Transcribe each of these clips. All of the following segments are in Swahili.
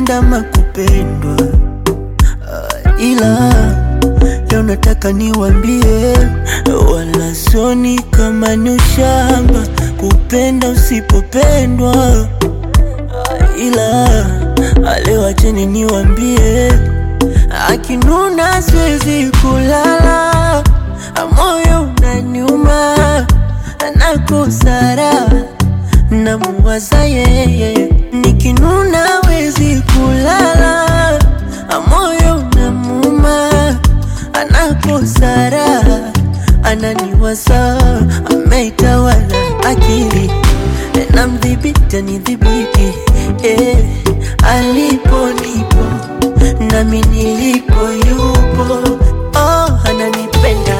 kupenda makupendwa uh, ila leo nataka niwambie, wala soni kama ni ushamba kupenda usipopendwa uh, ila leo acheni niwambie, akinuna siwezi kulala, moyo unaniuma, nakosara namuwaza yeye, nikinuna wezi kulala, moyo unamuma, anakosara ananiwaza, ameitawala akili na mdhibiti anidhibiti, eh, alipo nipo nami nilipo yupo, oh, ananipenda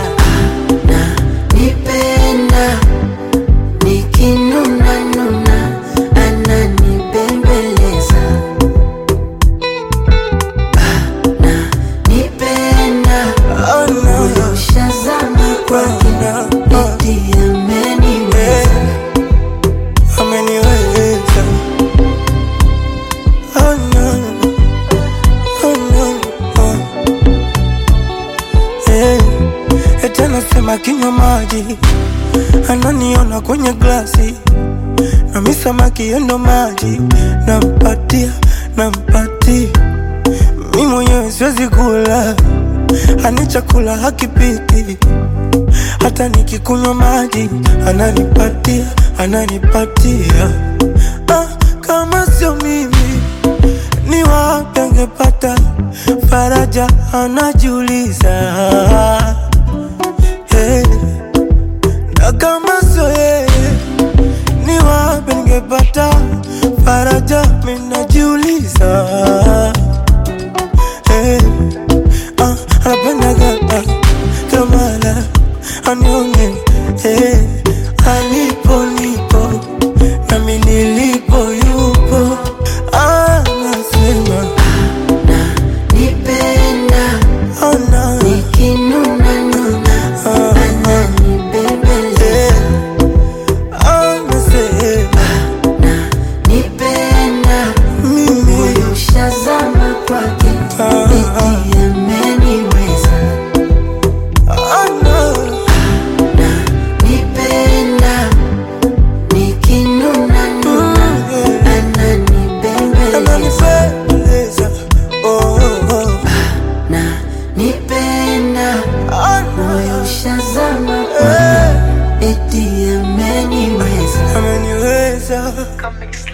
ananipenda nikinuna nuna ananibembeleza ananipenda moyo ushazama kwake eti ameniweza ameniweza oh no, oh no, oh. Eh, eti anasema kinywa maji ananiona kwenye glasi nami samaki yendo maji nampatia nampatia mi mwenyewe siwezi kula ani chakula hakipiti hata nikikunywa maji ananipatia ananipatia ah, kama sio mimi ni wapi angepata faraja anajiuliza hey. na kama sio yeye ni wapi ningepata faraja minajiuliza hey. ah, anapendaga ah, kamala anione hey. alipo nipo nami nilipo yupo anasema nipenda ana nikinuna nuna ananibembeleza anasema nipenda mimi moyo ushazama kwake eti ameniweza ana nipenda nikinuna nuna ananibembeleza ananipendeza oh, oh, oh. na nipenda Ana moyo ushazama kwake eti ameniweza ameniweza Comic